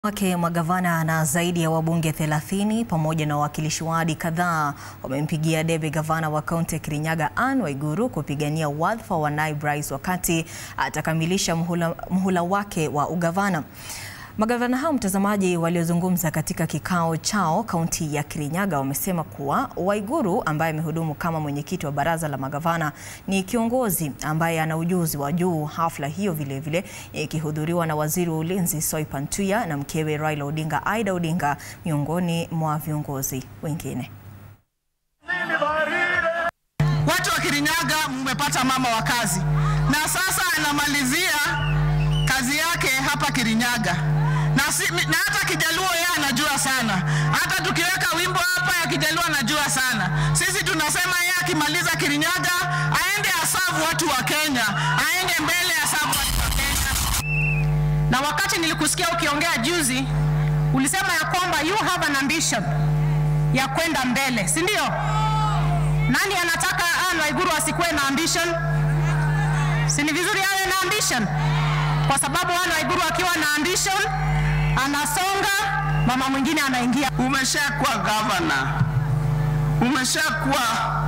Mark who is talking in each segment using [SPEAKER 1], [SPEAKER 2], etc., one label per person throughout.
[SPEAKER 1] wake magavana na zaidi ya wabunge 30 pamoja na wawakilishi wadi kadhaa wamempigia debe gavana wa kaunti ya Kirinyaga Anne Waiguru kupigania wadhifa wa naibu rais wakati atakamilisha muhula, muhula wake wa ugavana. Magavana hao mtazamaji, waliozungumza katika kikao chao kaunti ya Kirinyaga wamesema kuwa Waiguru ambaye amehudumu kama mwenyekiti wa baraza la magavana ni kiongozi ambaye ana ujuzi wa juu. Hafla hiyo vilevile ikihudhuriwa na waziri wa ulinzi Soipan Tuya na mkewe Raila Odinga Aida Odinga miongoni mwa viongozi wengine.
[SPEAKER 2] Watu wa Kirinyaga mmepata mama wa kazi, na sasa anamalizia kazi yake hapa Kirinyaga na, si, na hata Kijaluo yeye anajua sana. Hata tukiweka wimbo hapa ya Kijaluo anajua sana. Sisi tunasema yeye akimaliza Kirinyaga aende asavu watu wa Kenya, aende mbele asavu watu wa Kenya. Na wakati nilikusikia ukiongea juzi, ulisema ya kwamba you have an ambition ya kwenda mbele, si ndio? Nani anataka Anne Waiguru asikuwe na ambition? Si ni vizuri awe na ambition, kwa sababu Anne Waiguru akiwa na ambition anasonga, mama mwingine anaingia.
[SPEAKER 3] Umeshakuwa gavana, umeshakuwa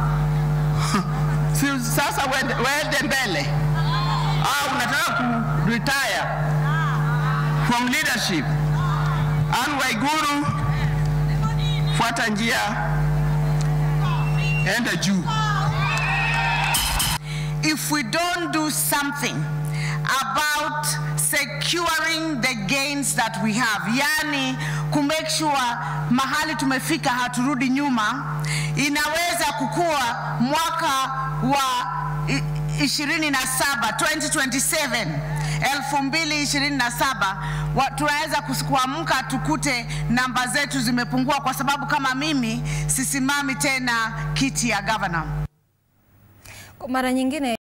[SPEAKER 3] si sasa wende, wende mbele au unataka ku retire from leadership? Anne Waiguru, fuata njia, enda juu.
[SPEAKER 4] if we don't do something about securing the gains that we have, yani ku make sure mahali tumefika haturudi nyuma, inaweza kukua mwaka wa i- 27 2027 2027 wa- tunaweza kus- kuamka tukute namba zetu zimepungua, kwa sababu kama mimi sisimami tena kiti ya governor.
[SPEAKER 1] Kwa mara nyingine